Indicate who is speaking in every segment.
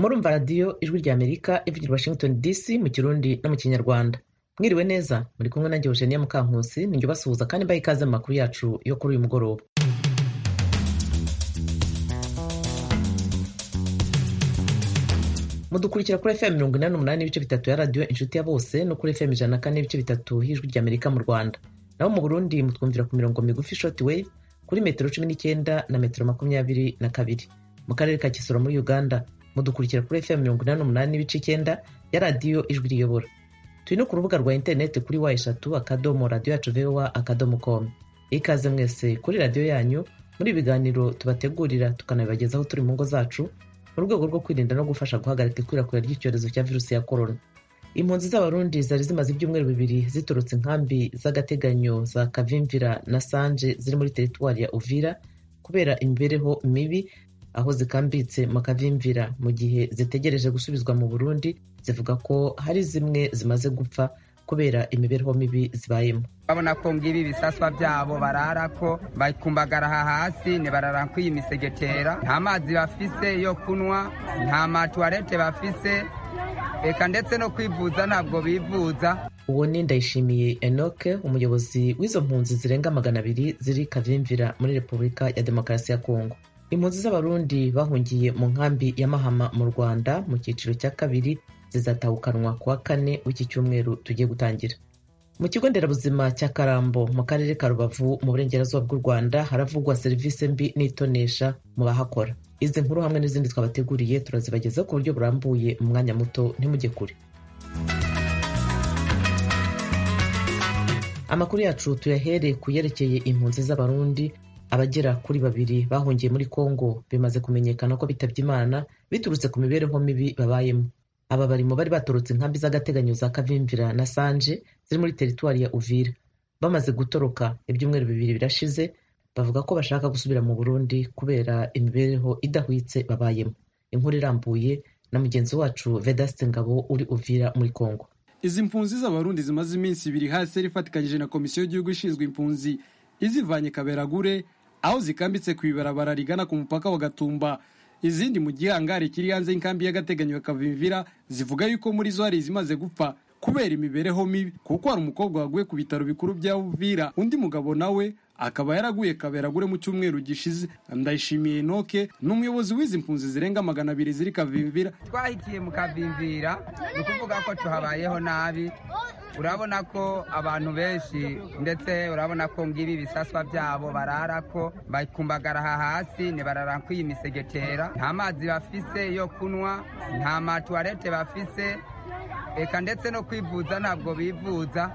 Speaker 1: murumva radiyo ijwi rya amerika ivugira washington dc mu kirundi no mu kinyarwanda mwiriwe neza muri kumwe nanjye eugenia mukankusi ninjye ubasuhuza kandi mbaha ikaze mu makuru yacu yo kuri uyu mugoroba mudukurikira kuri fm mirongo inani n'umunani n'ibice bitatu ya radiyo inshuti ya bose no kuri fm ijana na kane n'ibice bitatu y'ijwi rya amerika mu rwanda naho mu burundi mutwumvira ku mirongo migufi short wave kuri metero cumi n'icyenda na metero makumyabiri na kabiri mu karere ka kisoro muri uganda mudukurikira kuri fm mirongo inani n'umunani n'ibice icyenda ya radiyo ijwi riyobora turi no ku rubuga rwa interineti kuri wa eshatu akadomo radiyo yacu voa akadomo com ikaze mwese kuri radiyo yanyu muri ibi biganiro tubategurira tukanabibagezaho turi mu ngo zacu mu rwego rwo kwirinda no gufasha guhagarika ikwirakwira ry'icyorezo cya virusi ya korona impunzi z'abarundi zari zimaze ibyumweru bibiri ziturutse inkambi z'agateganyo za kavimvira na sanje ziri muri teritwari ya uvira kubera imibereho mibi aho zikambitse mu kavimvira mu gihe zitegereje gusubizwa mu burundi zivuga ko hari zimwe zimaze gupfa kubera imibereho mibi zibayemo
Speaker 2: babona ko ngibi ibisaswa byabo bararako bakumbagara aha hasi ntibarara kw'iyi misegetera nta mazi bafise yo kunywa nta matuwarete bafise reka ndetse no kwivuza ntabwo bivuza
Speaker 1: uwo ni ndayishimiye enoke umuyobozi w'izo mpunzi zirenga magana abiri ziri kavimvira muri repubulika ya demokarasi ya kongo impunzi z'abarundi bahungiye mu nkambi ya mahama mu rwanda mu cyiciro cya kabiri zizatahukanwa ku wa kane w'iki cyumweru tugiye gutangira mu kigo nderabuzima cya karambo mu karere ka rubavu mu burengerazuba bw'u rwanda haravugwa serivisi mbi n'itonesha mu bahakora izi nkuru hamwe n'izindi twabateguriye turazibagezaho ku buryo burambuye mu mwanya muto ntimujye kure amakuru yacu tuyahere ku yerekeye impunzi z'abarundi abagera kuri babiri bahungiye muri kongo bimaze kumenyekana ko bitabye imana biturutse ku mibereho mibi babayemo aba bari mu bari baturutse inkambi z'agateganyo za kavimvira na sanje ziri muri teritwari ya uvira bamaze gutoroka ibyumweru bibiri birashize bavuga ko bashaka gusubira mu burundi kubera imibereho idahwitse babayemo inkuru irambuye na mugenzi wacu vedaste ngabo uri uvira muri kongo
Speaker 3: izi mpunzi z'abarundi zimaze iminsi ibiri hasi ifatikanyije na komisiyo y'igihugu ishinzwe impunzi izivanye kaberagure aho zikambitse ku ibarabara rigana ku mupaka wa gatumba izindi mu gihangari kiri hanze y'inkambi y'agateganyo ya kavimvira zivuga yuko muri zo hari izimaze gupfa kubera imibereho mibi kuko hari umukobwa waguye ku bitaro bikuru bya Uvira undi mugabo nawe akaba yaraguye kaberagure mu cyumweru gishize ndayishimiye enoke ni umuyobozi w'izi mpunzi zirenga magana abiri ziri kavimvira
Speaker 2: twahitiye mu kavimvira ni ukuvuga ko tuhabayeho nabi urabona ko abantu benshi ndetse urabona ko ngibi ibisaswa byabo bararako bakumbagara aha hasi ntibarara kw'iyi misegetera nta mazi bafise yo kunywa nta matuwarete bafise reka ndetse no kwivuza ntabwo bivuza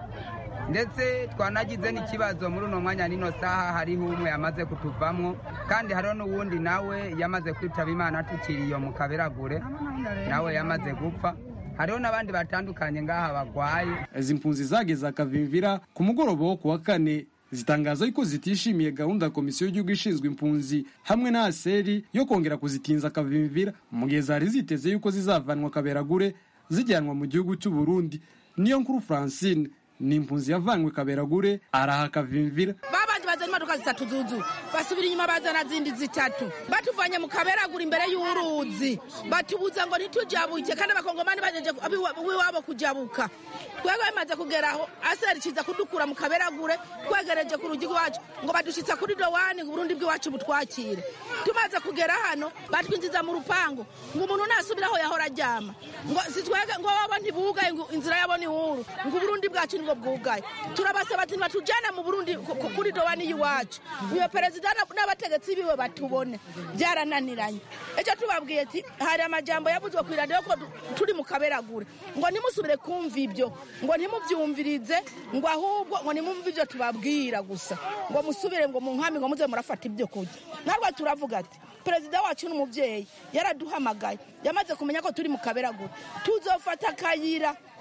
Speaker 2: ndetse twanagize n'ikibazo muri uno mwanya n'ino saha hariho umwe yamaze kutuvamwo kandi hariho n'uwundi nawe yamaze kwitaba imana tukiri iyo mu kaberagure nawe yamaze gupfa hariho n'abandi batandukanye ngaha bagwaye
Speaker 3: izi mpunzi zageze akavimvira ku mugoroba wo ku wa kane zitangaza yuko zitishimiye gahunda ya komisiyo y'igihugu ishinzwe impunzi hamwe na aseri yo kongera kuzitinza akavimvira mu gihe zari ziteze yuko zizavanwa kaberagure zijyanwa mu gihugu cy'u Burundi niyo nkuru Francine ni impunzi yavanywe kaberagure araha kavimvira
Speaker 4: babandi bazana imodoka zitatu zuzu basubira inyuma bazana zindi zitatu batuvanye mu kaberagura imbere y'uruzi batubuza ngo ntitujabuke kandi abakongomani bajeje wiwabo kujabuka twebwe bimaze kugeraho aseri kiza kudukura mu kaberagure twegereje ku rugi rwacu ngo badushitsa kuri dowani ngo uburundi bw'iwacu butwakire tumaze kugera hano batwinjiza mu rupangu ngo umuntu nasubira aho yahora aryama ngo sitwege ngo wabo ntibugaye ngo inzira yabo ni huru ngo uburundi bwacu nibwo bwugaye turabasaba ati batujyane mu burundi kuri dowani y'iwacu uyo perezida n'abategetsi biwe batubone byarananiranye icyo tubabwiye ati hari amajambo yavuzwe ku iradiyo ko turi mu kaberagure ngo ntimusubire kumva ibyo ngo ntimubyumvirize ngo ahubwo ngo nimumve ibyo tubabwira gusa ngo musubire ngo mu nkambi ngo muze murafata ibyo kurya natwe turavuga ati perezida wacu n'umubyeyi yaraduhamagaye yamaze kumenya ko turi mu kaberagure tuzofata akayira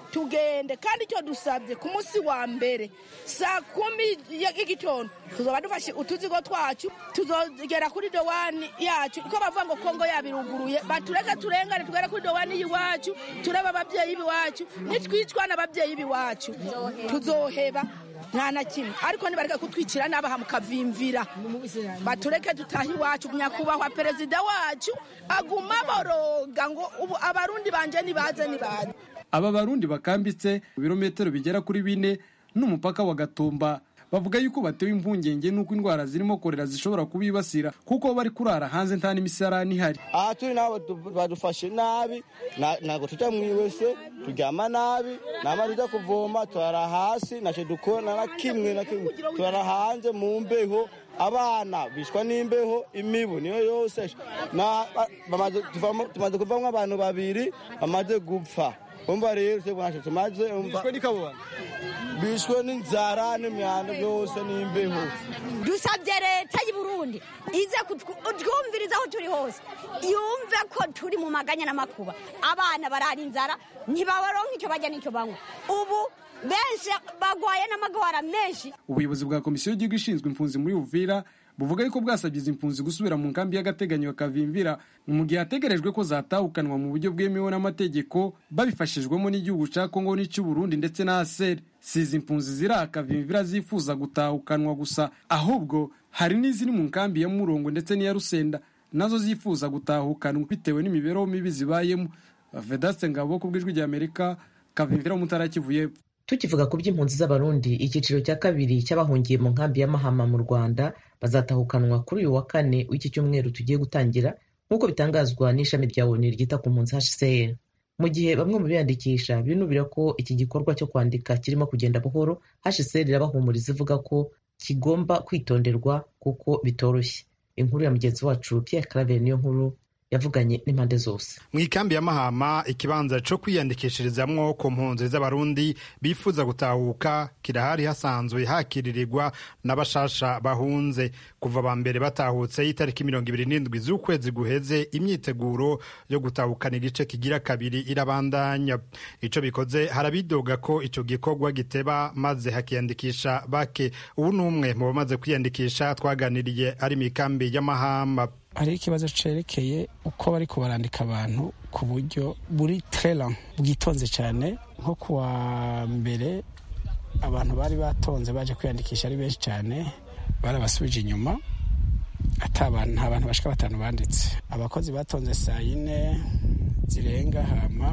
Speaker 4: tugende kandi icyo dusabye ku munsi wa mbere saa kumi y'igitondo tuzoba dufashe utuzigo twacu tuzogera kuri dowani yacu ko bavuga ngo kongo yabiruguruye batureke turengane tugere kuri dowani y'iwacu turebe ababyeyi b'iwacu nitwicwa n'ababyeyi b'iwacu tuzoheba nta na kimwe ariko nibareke kutwicira n'abaha mukavimvira batureke dutahe iwacu nyakubahwa perezida wacu aguma boroga ngo ubu abarundi banje nibaze nibaze
Speaker 3: aba barundi bakambitse mu birometero bigera kuri bine n'umupaka wa gatumba bavuga yuko batewe impungenge n'uko indwara zirimo korera zishobora kubibasira kuko bari kurara hanze nta n'imisarani ihari
Speaker 5: aha turi nabo badufashe nabi ntabwo tujya mu iwese turyama nabi nama tujya kuvoma turara hasi ntacyo dukora na kimwe na kimwe turara hanze mu mbeho abana bishwa n'imbeho imibu niyo yose tumaze kuvamo abantu babiri bamaze gupfa umva rero ntacyo tumaze bishwe n'inzara n'imyanda byose n'imbeho
Speaker 6: dusabye leta y'u Burundi ize kutwumviriza aho turi hose yumve ko turi mu maganya n'amakuba abana barara inzara ntibabaronka icyo bajya n'icyo banywa ubu benshi bagwaye n'amagwara menshi
Speaker 3: ubuyobozi bwa komisiyo y'igihugu ishinzwe impunzi muri uvira buvuga yuko bwasabye izi impunzi gusubira mu nkambi y'agateganyo kavimvira mu gihe hategerejwe ko zatahukanwa mu buryo bwemewe n'amategeko babifashijwemo n'igihugu cya kongo n'icy'u Burundi ndetse na aseri si izi impunzi ziri akavimvira zifuza gutahukanwa gusa ahubwo hari n'iziri mu nkambi ya murongo ndetse n'iya rusenda nazo zifuza gutahukanwa bitewe n'imibereho mibi zibayemo vedaste ngabo ku bw'ijwi ry'amerika kavimvira mu ntara kivu y'epfo
Speaker 1: tukivuga ku by'impunzi z'abarundi icyiciro cya kabiri cy'abahungiye mu nkambi ya mahama mu rwanda bazatahukanwa kuri uyu wa kane w'iki cyumweru tugiye gutangira nk'uko bitangazwa n'ishami rya oni ryita ku mpunzi hcr mu gihe bamwe mu biyandikisha binubira ko iki gikorwa cyo kwandika kirimo kugenda buhoro hcr irabahumuriza ivuga ko kigomba kwitonderwa kuko bitoroshye inkuru ya mugenzi wacu pierre claver niyo nkuru yavuganye n'impande zose
Speaker 7: mu ikambi ya mahama ikibanza cyo kwiyandikishirizamwo ku mpunzi z'abarundi bifuza gutahuka kirahari hasanzwe hakiririrwa n'abashasha bahunze kuva ba mbere batahutse y'itariki mirongo ibiri n'indwi z'ukwezi guheze imyiteguro yo gutahukana igice kigira kabiri irabandanya ico bikoze harabidoga ko ico gikorwa giteba maze hakiyandikisha bake ubu n'umwe mu bamaze kwiyandikisha twaganiriye ari mu ikambi ya mahama
Speaker 8: hariho ikibazo cerekeye uko bari kubarandika abantu ku buryo buri trela bwitonze cyane nko kuwa mbere abantu bari batonze baje kwiyandikisha ari benshi cyane barabasubije inyuma nta bantu bashika batanu banditse abakozi batonze saa yine zirenga hama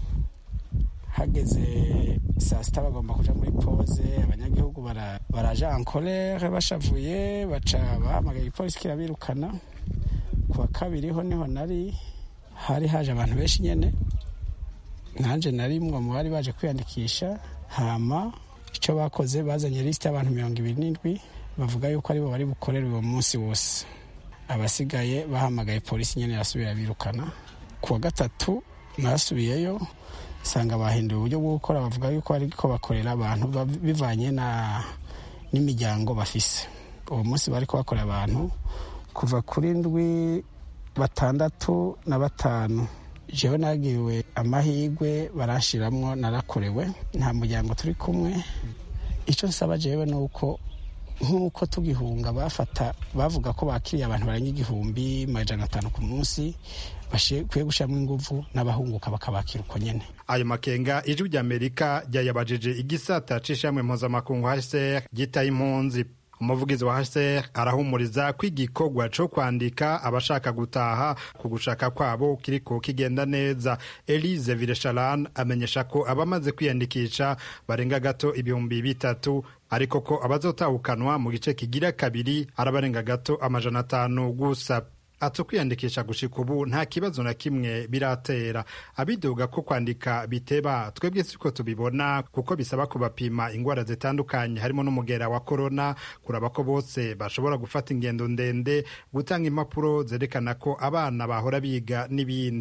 Speaker 8: hageze saa sita bagomba kuja muri pose abanyagihugu baraja ankolere bashavuye baca bahamagaye igipolisi kirabirukana kuwa kabiri ho niho nari hari haje abantu benshi nyene nanje nari mwe mu bari baje kwiyandikisha hama icyo bakoze bazanye lisite y'abantu mirongo ibiri n'indwi bavuga yuko aribo bari bukorere uwo munsi wose abasigaye bahamagaye polisi nyene irasubira birukana kuwa gatatu nasubiyeyo usanga bahinduye uburyo bwo gukora bavuga yuko ariko bakorera abantu bivanye na n'imiryango bafise uwo munsi bariko bakorera abantu kuva kuri ndwi batandatu na batanu jewe nagiriwe amahirwe barashiramwo narakorewe nta muryango turi kumwe icyo nsaba jewe ni uko nk'uko tugihunga bafata bavuga ko bakiriye abantu barenga igihumbi majana atanu ku munsi bakwiye gushyiramo ingufu n'abahunguka bakabakira uko nyine
Speaker 7: ayo makenga ijwi ry'amerika ryayabajije igisata c'ishamwe mpuzamakungu hcr gitaye impunzi umuvugizi wa hcr arahumuriza ko igikorwa co kwandika abashaka gutaha ku gushaka kwabo kiriko kigenda neza elise viresharan amenyesha ko abamaze kwiyandikisha barenga gato ibihumbi bitatu ariko ko abazotahukanwa mu gice kigira kabiri arabarenga gato amajana atanu gusa ati kwiyandikisha gushika ubu nta kibazo na kimwe biratera abidoga ko kwandika biteba twebwe siko tubibona kuko bisaba kubapima ingwara zitandukanye harimo n'umugera wa korona kuraba ko bose bashobora gufata ingendo ndende gutanga impapuro zerekana ko abana bahora biga n'ibindi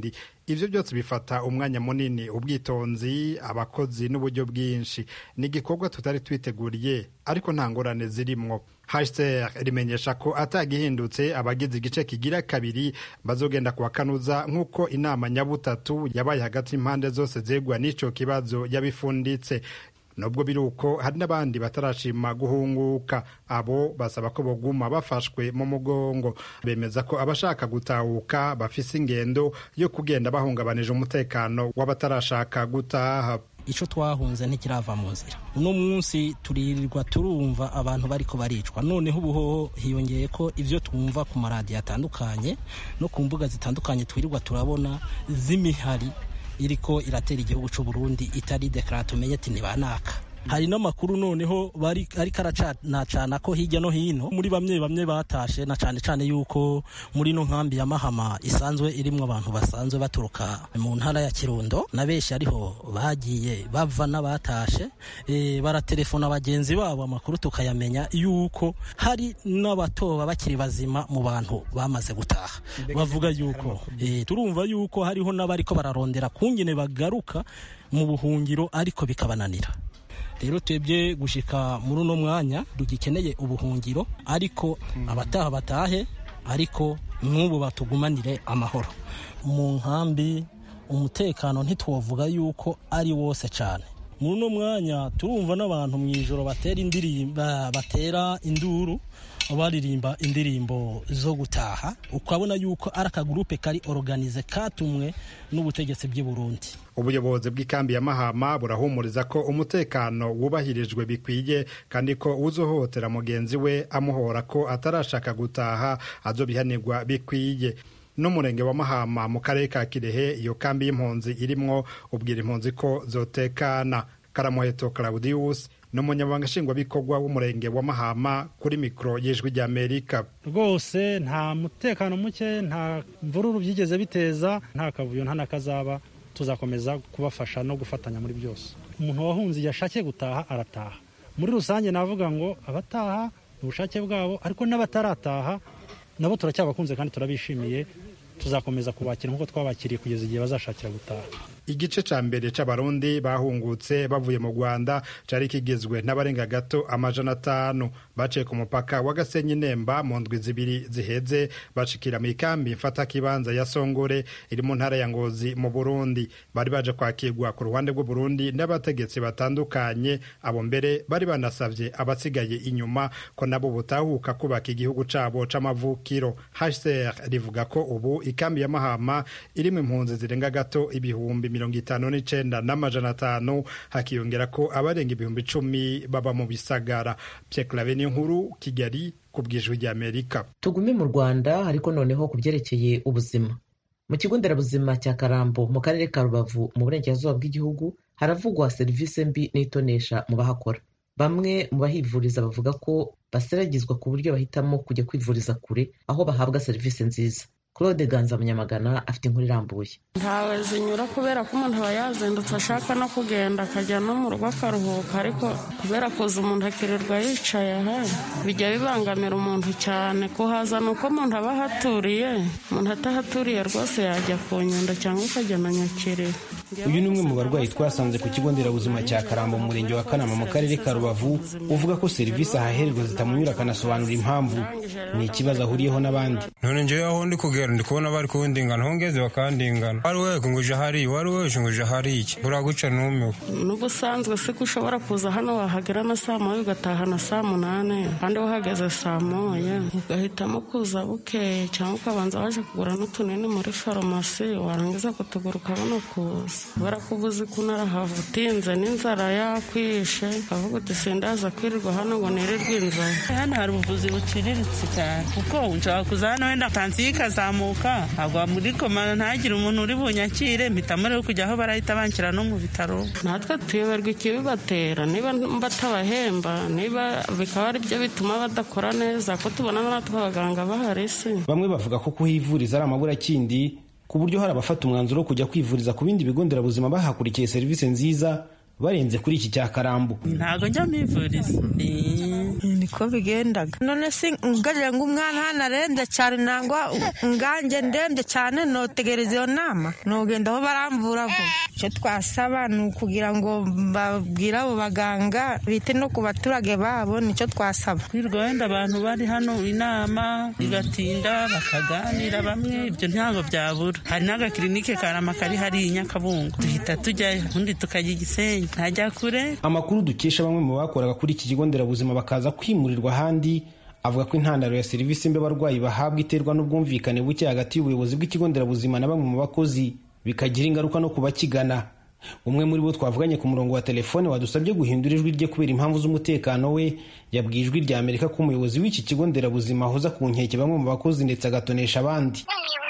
Speaker 7: ivyo byose bifata umwanya munini ubwitonzi abakozi n'uburyo bwinshi ni igikorwa tutari twiteguriye ariko nta ngorane zirimwo HCR rimenyesha ko atagihindutse abagize igice kigira kabiri bazogenda kuwakanuza nk'uko inama nyabutatu yabaye hagati y'impande zose zegwa n'ico kibazo yabifunditse nubwo biri uko hari n'abandi batarashima guhunguka abo basaba ko boguma bafashwe mu mugongo bemeza ko abashaka gutahuka bafise ingendo yo kugenda bahungabanije umutekano w'abatarashaka gutaha
Speaker 9: icyo twahunze ntikirava mu nzira uno munsi turirirwa turumva abantu bariko baricwa noneho ubu hiyongeye ko ibyo twumva ku maradiyo atandukanye no ku mbuga zitandukanye twirirwa turabona z'imihari iriko iratera igihugu cy'u Burundi itari dekara tumenye ati ntibanaka hari n'amakuru noneho bari ariko aracanacana ko hirya no hino muri bamwe bamwe batashe na cane cane yuko muri no nkambi ya Mahama isanzwe irimwo abantu basanzwe baturuka mu ntara ya Kirundo na benshi ariho bagiye bava n'abatashe e, baratelefona bagenzi babo amakuru tukayamenya yuko hari n'abatoba bakiri bazima mu bantu bamaze gutaha bavuga yuko e, turumva yuko hariho n'abariko bararondera kungene bagaruka mu buhungiro ariko bikabananira rero twebwe gushika muri uno mwanya dugikeneye ubuhungiro ariko abataha batahe ariko n'ubu batugumanire amahoro mu nkambi umutekano ntitwovuga yuko ari wose cyane muri uno mwanya turumva n'abantu mu ijoro batera indirimbo batera induru baririmba indirimbo zo gutaha ukabona yuko ari akagurupe kari organize katumwe n'ubutegetsi bw'i Burundi
Speaker 7: ubuyobozi bw'ikambi ya mahama burahumuriza ko umutekano wubahirijwe bikwiye kandi ko uzohotera mugenzi we amuhora ko atarashaka gutaha azobihanirwa bikwiye n'umurenge wa mahama mu karere ka kirehe iyo kambi y'impunzi irimwo ubwira impunzi ko zotekana karamuheto claudius ni umunyamabanga nshingwabikorwa w'umurenge wa mahama kuri mikoro y'ijwi ry'amerika
Speaker 10: rwose nta mutekano muke nta mvururu byigeze biteza nta kavuyo nta n'akazaba tuzakomeza kubafasha no gufatanya muri byose umuntu wahunze igihe ashakiye gutaha arataha muri rusange navuga ngo abataha ni ubushake bwabo ariko n'abatarataha nabo turacyabakunze kandi turabishimiye tuzakomeza kubakira nk'uko twabakiriye kugeza igihe bazashakira gutaha
Speaker 7: igice ca mbere c'abarundi bahungutse bavuye mu rwanda cari kigizwe n'abarenga gato amajana atanu baciye ku mupaka wa gasenyi nemba mu ndwi zibiri ziheze bashikira mu ikambi mfata kibanza ya songore iri mu ntara ya ngozi mu burundi bari baje kwakirwa ku ruhande rw'uburundi n'abategetsi batandukanye abo mbere bari banasavye abasigaye inyuma ko nabo butahuka kubaka igihugu cabo c'amavukiro hcr rivuga ko ubu ikambi ya mahama irimo impunzi zirenga gato ibihumbi mirongo itanu n'icenda n'amajana atanu hakiyongera ko abarenga ibihumbi icumi baba mu bisagara pyeklave niyo nkuru kigali ku bwijwi ry'amerika
Speaker 1: tugume mu rwanda ariko noneho ku byerekeye ubuzima mu kigo nderabuzima cya karambo mu karere ka rubavu mu burengerazuba bw'igihugu haravugwa serivisi mbi n'itonesha mu bahakora bamwe mu bahivuriza bavuga ko baseragizwa ku buryo bahitamo kujya kwivuriza kure aho bahabwa serivisi nziza claude ganza munyamagana afite inkuru irambuye
Speaker 11: ntawe zinyura kubera ko umuntu aba yazindutse ashaka no kugenda akajya no mu rugo akaruhuka ariko kubera kuza umuntu akirirwa yicaye aha bijya bibangamira umuntu cyane kuhaza ni uko umuntu aba ahaturiye umuntu atahaturiye rwose yajya ku nyundo cyangwa akajya na nyakiriro
Speaker 12: uyu ni umwe mu barwayi twasanze ku kigo nderabuzima cya karambo mu murenge wa kanama mu karere ka rubavu uvuga ko serivisi ahahererwa zitamunyura akanasobanura impamvu ni ikibazo ahuriyeho n'abandi
Speaker 13: none njyewe aho ndi kugera ndi kubona bari kundingana aho ngeze bakandingana wari we nguje hariya wari we nguje hariya uraguca numiwe
Speaker 11: n'ubusanzwe si ko ushobora kuza hano wahagera na saa moya ugataha na saa munani kandi wahageze saa moya ugahitamo kuza bukeye cyangwa ukabanza waje kugura n'utunini muri farumasi warangiza kutugura ukabona kuza kubera ko ubuze ko unarahava utinze n'inzara yakwishe ukavuga uti sindaza kwirirwa hano ngo nirirwe inzara
Speaker 14: hano hari ubuvuzi buciriritse cyane kuko nshobora kuza hano wenda tansiyo ikazamuka agwa muri koma ntagire umuntu uri bunyakire mpitamo rero kujya aho barahita banshyira no mu bitaro
Speaker 11: natwe tuyoberwa ikibibatera niba batabahemba niba bikaba ari byo bituma badakora neza ko tubona natwe abaganga bahari si
Speaker 12: bamwe bavuga ko kuhivuriza ari amaburakindi ku buryo hari abafata umwanzuro wo kujya kwivuriza ku bindi bigo nderabuzima bahakurikiye serivisi nziza barenze kuri iki cya karambo
Speaker 14: ntabwo njya mwivuriza ni
Speaker 15: niko bigendaga none si ngarira ngo umwana hano arembye cyane nangwa nganjye ndembye cyane notegereza iyo nama nogenda aho baramvura vuba icyo twasaba ni ukugira ngo babwire abo baganga bite no ku baturage babo nicyo twasaba
Speaker 14: kwirirwa wenda abantu bari hano inama bigatinda bakaganira bamwe ibyo ntabwo byabura hari n'agakirinike karama kari hariya i nyakabungo duhita tujyayo ubundi tukajya igisenyi ntajya kure
Speaker 12: amakuru dukesha bamwe mu bakoraga kuri iki kigo nderabuzima bakaza kwimurirwa ahandi avuga ko intandaro ya serivisi mbi abarwayi bahabwa iterwa n'ubwumvikane buke hagati y'ubuyobozi bw'ikigo nderabuzima na bamwe mu bakozi bikagira ingaruka no ku bakigana umwe muri bo twavuganye ku murongo wa telefone wadusabye guhindura ijwi rye kubera impamvu z'umutekano we yabwiye ijwi rya amerika ko umuyobozi w'iki kigo nderabuzima ahoza ku nkeke bamwe mu bakozi ndetse agatonesha abandi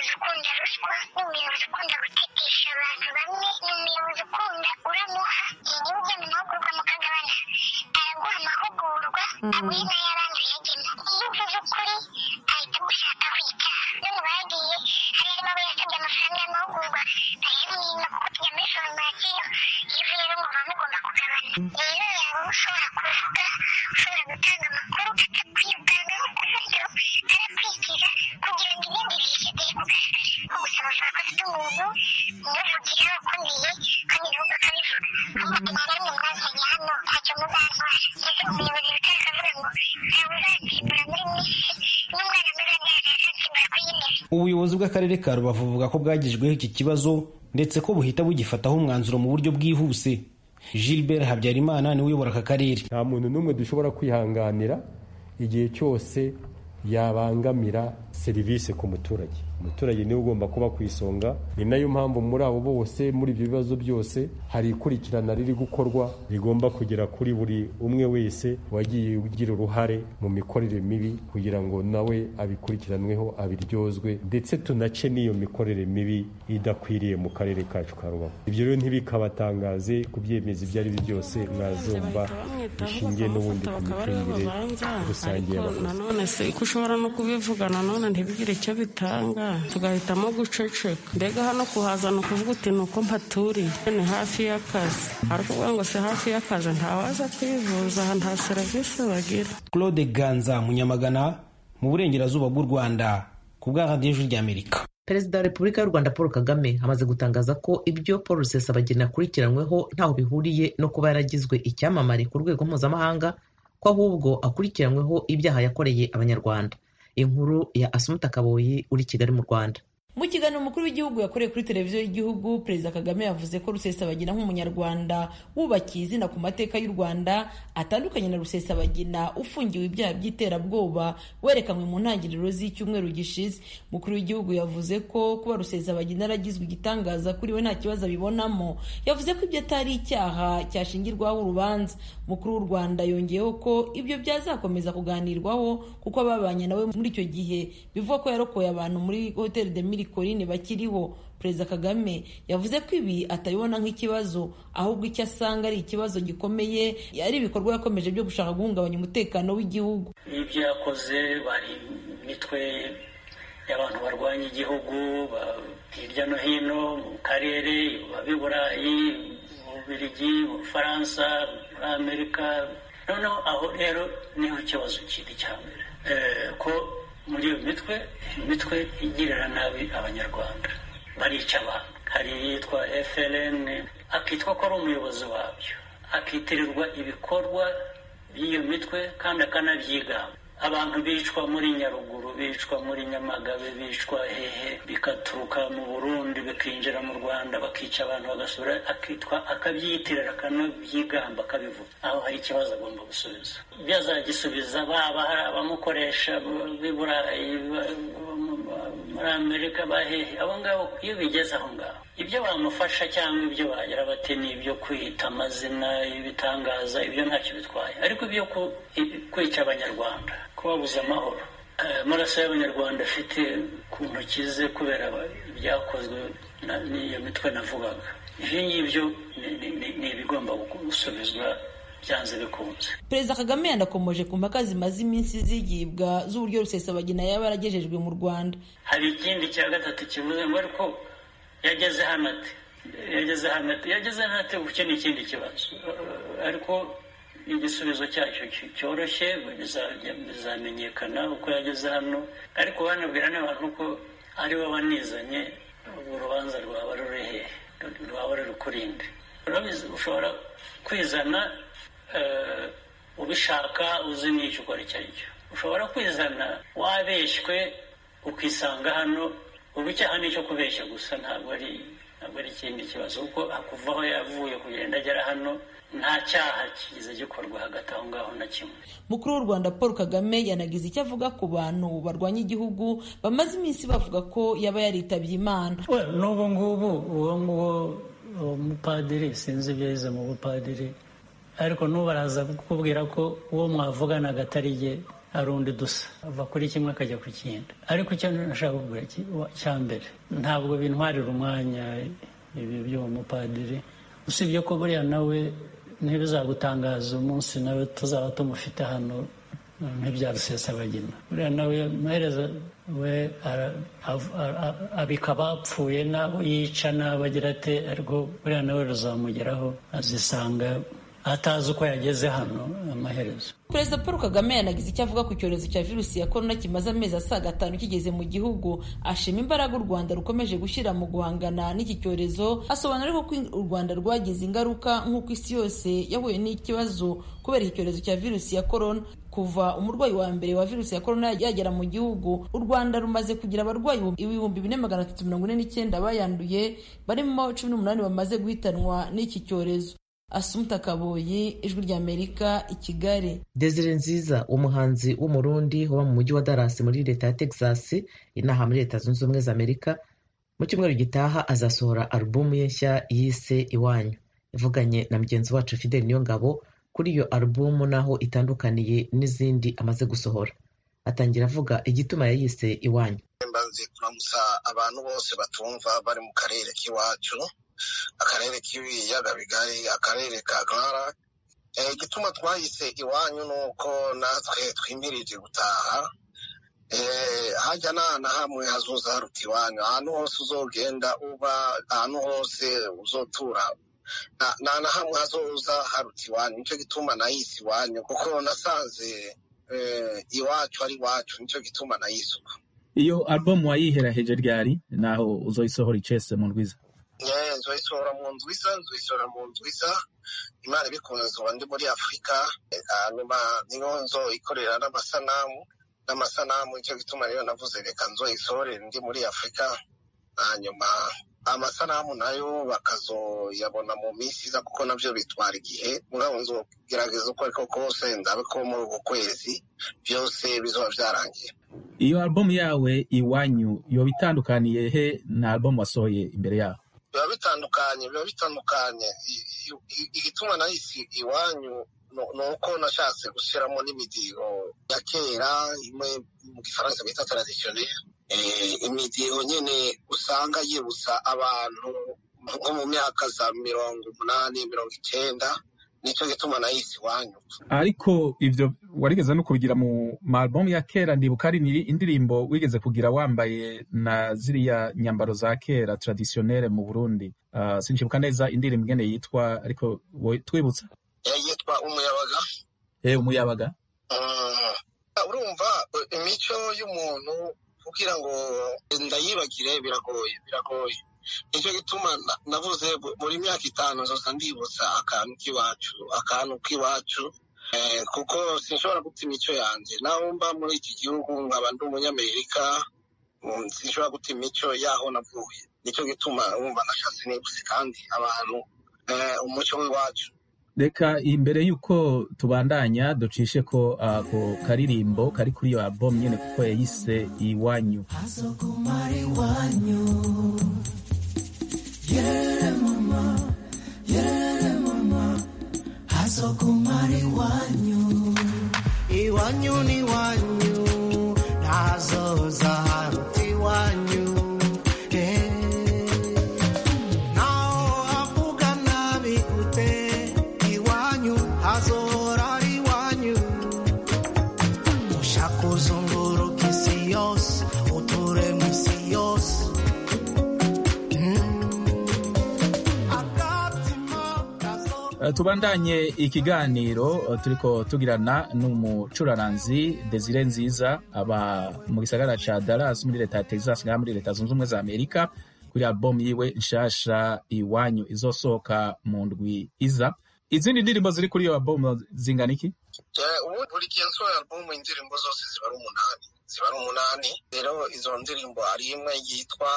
Speaker 12: ubuyobozi bw'akarere ka rubavu buvuga ko bwagejweho iki kibazo ndetse ko buhita bugifataho umwanzuro mu buryo bwihuse gilbert habyarimana niwe uyobora aka karere
Speaker 16: nta muntu n'umwe dushobora kwihanganira igihe cyose yabangamira serivisi ku muturage umuturage niwe ugomba kuba ku isonga ni nayo mpamvu muri abo bose muri ibyo bibazo byose hari ikurikirana riri gukorwa rigomba kugera kuri buri umwe wese wagiye ugira uruhare mu mikorere mibi kugira ngo nawe abikurikiranweho abiryozwe ndetse tunace n'iyo mikorere mibi idakwiriye mu karere kacu ka rubavu ibyo rero ntibikabatangaze kubyemeza ibyo ari byo byose mwazumva bishingiye n'ubundi ku micungire rusange y'abakozi
Speaker 11: nanone se ko ushobora no kubivuga nanone ntibigire icyo bitanga tugahitamo guceceka mbega hano kuhazana ukuvuga uti ni uko mpaturiye ni hafi y'akazi ariko uvuga ngo si hafi y'akazi ntawaza kwivuza aha nta serivisi bagira
Speaker 12: claude ganza munyamagana mu burengerazuba bw'u rwanda ku bwa radiyo ijwi ry'amerika
Speaker 1: perezida wa repubulika y'u rwanda paul kagame amaze gutangaza ko ibyo paul rusesabagina akurikiranyweho ntaho bihuriye no kuba yaragizwe icyamamare ku rwego mpuzamahanga ko ahubwo akurikiranyweho ibyaha yakoreye abanyarwanda inkuru ya asumuta kaboyi uri kigali mu rwanda
Speaker 17: mu kiganiro umukuru w'igihugu yakoreye kuri televiziyo y'igihugu perezida kagame yavuze ko rusesabagina nk'umunyarwanda wubakiye izina ku mateka y'u rwanda atandukanye na rusesabagina ufungiwe ibyaha by'iterabwoba werekanwe mu ntangiriro z'icyumweru gishize umukuru w'igihugu yavuze ko kuba rusesabagina yaragizwe igitangaza kuri we nta kibazo abibonamo yavuze ko ibyo atari icyaha cyashingirwaho urubanza umukuru w'u rwanda yongeyeho ko ibyo byazakomeza kuganirwaho kuko ababanye nawe muri icyo gihe bivuga ko yarokoye abantu muri hoteli de Corine bakiriho perezida kagame yavuze ko ibi atabibona nk'ikibazo ahubwo icyo asanga ari ikibazo gikomeye ari ibikorwa yakomeje byo gushaka guhungabanya umutekano w'igihugu
Speaker 18: ibyo yakoze bari imitwe y'abantu barwanya igihugu hirya no hino mu karere b'i burayi mu bubirigi mu bufaransa muri amerika noneho aho rero niho ikibazo kiri cya mbere ko muri iyo mitwe imitwe igirira nabi abanyarwanda barica abantu hari iyitwa FLN akitwa ko ari umuyobozi wabyo akitirirwa ibikorwa by'iyo mitwe kandi akanabyigamba abantu bicwa muri nyaruguru bicwa muri nyamagabe bicwa hehe bikaturuka mu burundi bikinjira mu rwanda bakica abantu bagasura akitwa akabyiyitirira akanabyigamba akabivuga aho hari ikibazo agomba gusubiza ibyo azagisubiza baba hari abamukoresha b'i burayi muri amerika bahehe abo ngabo iyo bigeze aho ngaho ibyo bamufasha cyangwa ibyo bagira bati ni ibyo kwita amazina y'ibitangaza ibyo ntacyo bitwaye ariko ibyo kwica abanyarwanda kubabuza amahoro amaraso y'abanyarwanda afite ku ntoki ze kubera ibyakozwe n'iyo mitwe navugaga ibyo ngibyo ni ibigomba gusubizwa byanze bikunze
Speaker 17: perezida kagame yanakomoje ku mpaka zimaze iminsi zigibwa z'uburyo rusesabagina yaba yaragejejwe mu rwanda
Speaker 18: hari ikindi cya gatatu kivuze ngo ariko yageze hano ati yageze hano ati yageze hano ati icyo ni ikindi kibazo ariko igisubizo cyacyo cyoroshye bizamenyekana uko yageze hano ariko banabwira n'abantu ko ari we wanizanye urwo rubanza rwaba ruri hehe rwaba ruri kurinde ushobora kwizana ubishaka uzi n'icyo ukora icyo ari cyo ushobora kwizana wabeshywe ukisanga hano ubu icyaha ni icyo kubeshya gusa ntabwo ari ntabwo ari ikindi kibazo kuko kuva aho yavuye kugenda agera hano nta cyaha kigize gikorwa hagati aho ngaho na kimwe
Speaker 17: mukuru w'u rwanda paul kagame yanagize icyo avuga ku bantu barwanya igihugu bamaze iminsi bavuga ko yaba yaritabye imana
Speaker 19: n'ubu ngubu uwo nguwo uwo mupadiri sinzi ibyo yize mu bupadiri ariko n'ubu araza kukubwira ko uwo mwavuganaga atari ye hari undi dusa ava kuri kimwe akajya ku kindi ariko icyo nashaka kukubwira cya mbere ntabwo bintwarira umwanya ibi by'uwo mupadiri usibye ko buriya nawe ntibizagutangaza umunsi nawe tuzaba tumufite hano nk'ibya rusesabagina buriya nawe amaherezo we abika abapfuye n'abo yica n'abo agira ate ariko buriya nawe ruzamugeraho azisanga atazi uko yageze hano amaherezo
Speaker 17: perezida paul kagame yanagize icyo avuga ku cyorezo cya virusi ya korona kimaze amezi asaga atanu kigeze mu gihugu ashima imbaraga u rwanda rukomeje gushyira mu guhangana n'iki cyorezo asobanura ko u rwanda rwagize ingaruka nk'uko isi yose yahuye n'ikibazo kubera iki cyorezo cya virusi ya korona kuva umurwayi wa mbere wa virusi ya korona yagera mu gihugu u rwanda rumaze kugira abarwayi ibihumbi bine magana atatu mirongo ine n'icyenda bayanduye barimo cumi n'umunani bamaze guhitanwa n'iki cyorezo asumta kaboyi ijwi ry'amerika i kigali
Speaker 1: desire nziza umuhanzi w'umurundi uba mu mujyi wa Dallas muri leta ya texas inaha muri leta zunze ubumwe za amerika mu cyumweru gitaha azasohora alubumu ye nshya yise iwanyu ivuganye na mugenzi wacu fidel niyongabo kuri iyo alubumu n'aho itandukaniye n'izindi amaze gusohora atangira avuga igituma yayise iwanyu
Speaker 20: mbanze kuramutsa abantu bose batumva bari mu karere k'iwacu akarere k'ibiyaga bigari akarere ka gara igituma twahise iwanyu ni uko natwe twimirije gutaha hajya nta na hamwe hazuza haruta iwanyu ahantu hose uzogenda uba ahantu hose uzotura nta na hamwe hazoza haruta iwanyu nicyo gituma nahise iwanyu kuko nasanze iwacu ari iwacu nicyo gituma nahise uko
Speaker 21: iyo alubumu wayiheraheje ryari naho uzoyisohora icese mu ndwiza
Speaker 20: nzoyisohora mu ndwiza nzoyisohora mu ndwiza imana ibikunze nzoba ndi muri afurika hanyuma niyo nzo ikorera n'amasanamu n'amasanamu nicyo gituma rero navuze reka nzoyisohore ndi muri afurika hanyuma amasanamu nayo bakazoyabona mu minsi iza kuko nabyo bitwara igihe mugabo nzogerageza uko ariko kose ndabe ko muri uku kwezi byose bizoba byarangiye
Speaker 21: iyo alubumu yawe iwanyu yoba itandukaniye he na alubumu wasohoye imbere yaho
Speaker 20: biba bitandukanye biba bitandukanye igituma nahise iwanyu ni uko nashatse gushyiramo n'imidiho ya kera imwe mu gifaransa bita taradisiyoneri imidiho nyine usanga yibutsa abantu nko mu myaka za mirongo umunani mirongo icyenda nicyo gituma nahise iwanyu
Speaker 21: ariko ibyo warigeze no kubigira mu malubumu ya kera ndibuka ari indirimbo wigeze kugira wambaye na ziriya nyambaro za kera taradisiyonere mu burundi uh, sinshibuka neza indirimbo ingene yitwa ariko twibutsa
Speaker 20: yitwa umuyabaga
Speaker 21: eh umuyabaga
Speaker 20: urumva imico y'umuntu kugira ngo ndayibagire biragoye biragoye nicyo gituma navuze buri myaka itanu nzoza ndibutsa akantu k'iwacu akantu k'iwacu kuko sinshobora guta imico yanjye naho mba muri iki gihugu nkaba ndi umunyamerika sinshobora guta imico y'aho navuye nicyo gituma wumva nashatse nibutse kandi abantu umuco w'iwacu
Speaker 21: reka imbere y'uko tubandanya ducishe ko ako karirimbo kari kuri iyo album nyine kuko yayise iwanyu
Speaker 22: Yerere mama, yerere mama, hazokumara iwanyu. Iwanyu ni iwanyu, ntazoza haruta iwanyu. Eh, naho havuga nabi gute, iwanyu hazohora ari iwanyu. Ushaka uzunguruka isi yose, uture mu isi yose.
Speaker 21: tubandanye ikiganiro turiko tugirana n'umucuraranzi Desire Nziza aba mu gisagara ca Dallas muri leta ya Texas ngaha muri leta zunze ubumwe za Amerika kuri album yiwe nshasha iwanyu izosohoka mu ndwi iza izindi ndirimbo ziri kuri iyo album zingana iki
Speaker 20: ubu buri gihe nsohoye album indirimbo zose ziba ari umunani ziba ari umunani rero izo ndirimbo hari imwe yitwa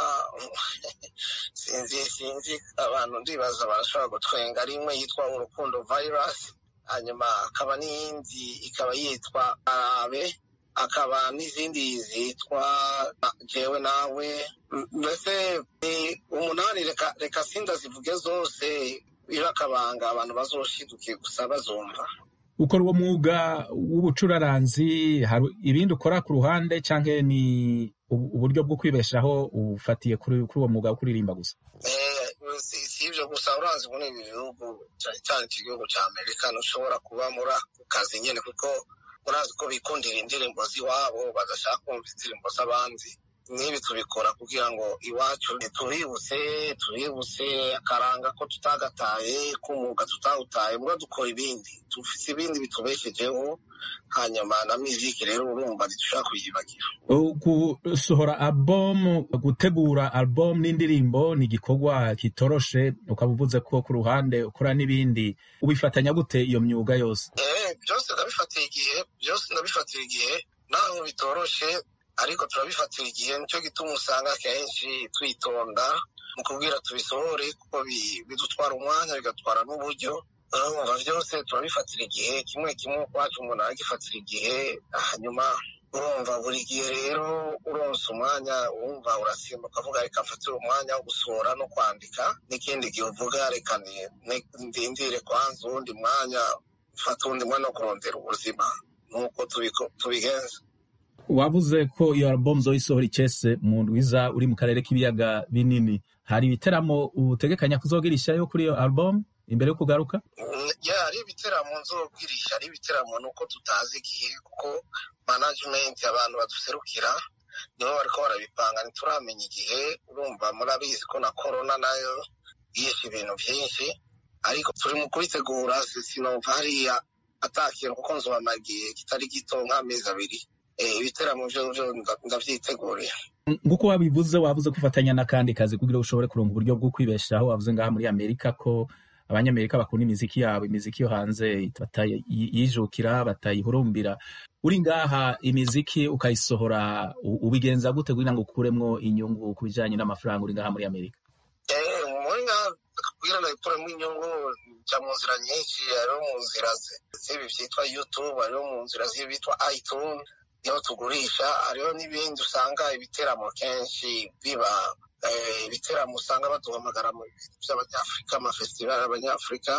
Speaker 20: sinzi sinzi abantu ndibaza barashobora gutwenga ari imwe yitwa urukundo virus hanyuma hakaba n'iyindi ikaba yitwa arabe hakaba n'izindi zitwa jewe nawe mbese umunani reka reka sinda zivuge zose biba akabanga abantu bazoshidukiye gusa bazumva
Speaker 21: ukora uwo mwuga w'ubucuraranzi hari ibindi ukora ku ruhande cyangwa ni uburyo bwo kwibeshaho ufatiye kuri uwo mwuga wo kuririmba gusa
Speaker 20: si ibyo gusa urazi muri ibi bihugu cyane cyane iki gihugu cya amerika ntushobora kuba muri ako kazi nyine kuko urazi ko bikundira indirimbo z'iwabo badashaka kumva indirimbo z'abandi n'ibi tubikora kugira ngo iwacu tuributse tuributse akaranga ko tutagataye k'umwuga tutawutaye mbwa dukora ibindi dufite ibindi bitubeshejeho hanyuma na miziki rero urumva ntidushobora kuyibagira
Speaker 21: gusohora album gutegura album n'indirimbo ni igikorwa kitoroshe ukaba uvuze ko ku ruhande ukora n'ibindi ubifatanya gute iyo myuga yose
Speaker 20: byose ndabifatira igihe byose ndabifatira igihe naho bitoroshe ariko turabifatira igihe nicyo gituma usanga akenshi twitonda mu kubwira tubisohore kuko bidutwara umwanya bigatwara n'uburyo urumva byose turabifatira igihe kimwe kimwe ukwacu umuntu aragifatira igihe hanyuma urumva buri gihe rero uronse umwanya wumva urasimba ukavuga reka mfatire umwanya wo gusohora no kwandika n'ikindi gihe uvuga reka ndindire kwanza uwundi mwanya ufata uwundi mwanya wo kurondera ubuzima nk'uko tubigenza
Speaker 21: wavuze ko iyo album zoyisohora icese mu ndwiza uri mu karere k'ibiyaga binini hari ibiteramo utegekanya kuzogirishayo kuri iyo album imbere yo kugaruka
Speaker 20: ya hari ibiteramo nzobwirisha hari ibiteramo nuko tutazi igihe kuko management abantu baduserukira nibo bariko barabipanga ntituramenya igihe urumva murabizi ko na corona nayo yishe ibintu byinshi ariko turi mu kubitegura sinumva hariya atakintu kuko nzobamara igihe kitari gito nk'amezi abiri ibiteramo byo ndavyiteguriye
Speaker 21: nk'uko wabivuze wavuze gufatanya n'akandi kazi kugira ushobore kuronga uburyo bwo kwibeshaho wavuze ngaha muri amerika ko abanyamerika bakunda imiziki yabo imiziki yo hanze batayijukira batayihurumbira uri ngaha imiziki ukayisohora ubigenza gute kugira ngo ukuremwo inyungu ku bijanye n'amafaranga uri ngaha muri amerika
Speaker 20: muri ngaha kugira ngo ikuremo inyungu jya mu nzira nyinshi hariho mu nzira z'ibi byitwa youtube hariho mu nzira z'ibi bitwa itunes niho tugurisha hariho n'ibindi usanga ibiteramo kenshi biba ibiteramo usanga baduhamagara mu by'abanyafurika amafesitivali y'abanyafurika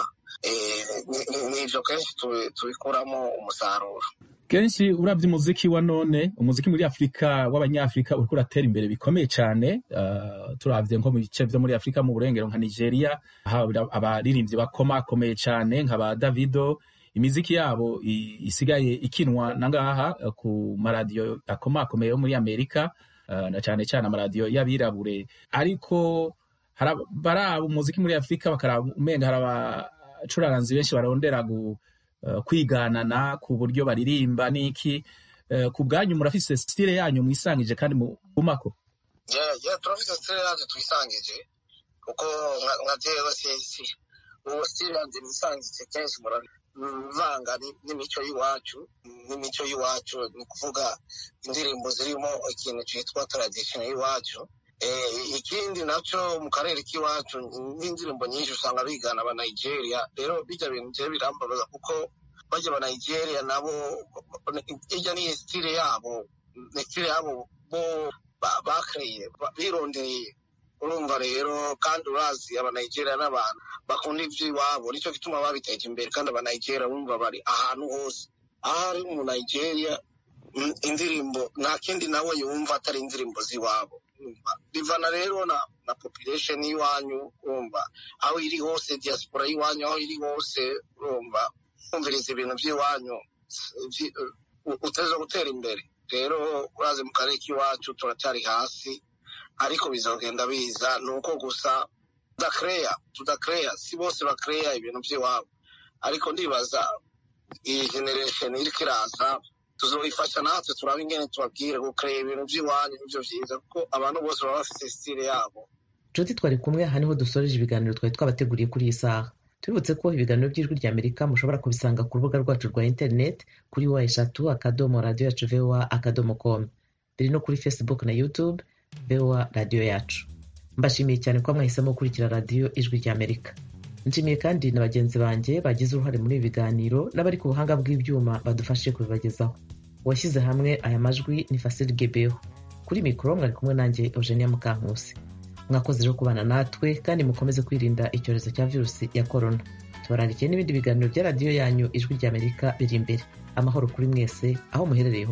Speaker 20: n'ibyo kenshi tubikuramo umusaruro
Speaker 21: kenshi urabye umuziki wa none umuziki muri afurika w'abanyafurika uriko uratera imbere bikomeye cyane uh, turavye nko mu bice vyo muri afurika mu burengero nka nigeria abaririmbyi bakomakomeye cyane nka ba davido imiziki yabo isigaye ikinwa nangaha ku maradiyo akomakomeye yo muri amerika uh, na cyane cyane amaradiyo y'abirabure ariko baraba umuziki muri afurika bakaraba umenga hari abacuranzi benshi barondera gu kwiganana ku buryo baririmba n'iki ku bwanyu murafise stile yanyu mwisangije kandi mumako
Speaker 20: turafise stile yacu twisangije kuko nka jewe uwo stile yanje nisangije kenshi muravanga n'imico y'iwacu n'imico y'iwacu ni kuvuga indirimbo zirimo ikintu citwa tradition y'iwacu ikindi nacyo mu karere k'iwacu n'indirimbo nyinshi usanga bigana aba nigeria rero bijya bintu bye birambabaza kuko bajya aba nigeria nabo ijya ni stile yabo ni stile yabo bo bakreye birondereye urumva rero kandi urazi aba nigeria n'abantu bakunda iby'iwabo nicyo gituma babiteje imbere kandi aba nigeria bumva bari ahantu hose aho ari mu nigeria indirimbo nta kindi nawe yumva atari indirimbo z'iwabo bivana rero na na population y'iwanyu urumva aho iri hose diaspora y'iwanyu aho iri hose urumva kumviriza ibintu by'iwanyu uteza gutera imbere rero urazi mu karere k'iwacu turacyari hasi ariko bizogenda biza ni uko gusa tudakereya tudakereya si bose bakereya ibintu by'iwabo ariko ndibaza iyi generation iriko iraza tuzoyifasha natwe turaba ingene tubabwire gukorera ibintu by'iwanyu nivyo vyiza kuko abantu bose baba bafite stile yabo
Speaker 1: nshuti twari kumwe aha niho dusoreje ibiganiro twari twabateguriye kuri iyi saha tubibutse ko ibiganiro by'ijwi rya amerika mushobora kubisanga ku rubuga rwacu rwa interineti kuri wa eshatu akadomo radiyo yacu voa akadomo com biri no kuri facebook na youtube voa radiyo yacu mbashimiye cyane ko mwahisemo gukurikira radiyo ijwi rya amerika nshimiye kandi na bagenzi banjye bagize uruhare muri ibi biganiro n'abari ku buhanga bw'ibyuma badufashije kubibagezaho uwashyize hamwe aya majwi ni fasili gebeho kuri mikoro mwari kumwe nanjye eugenia mukankusi mwakoze rero kubana natwe kandi mukomeze kwirinda icyorezo cya virusi ya korona tubarandikiye n'ibindi biganiro bya radiyo yanyu ijwi ry'amerika biri imbere amahoro kuri mwese aho muherereye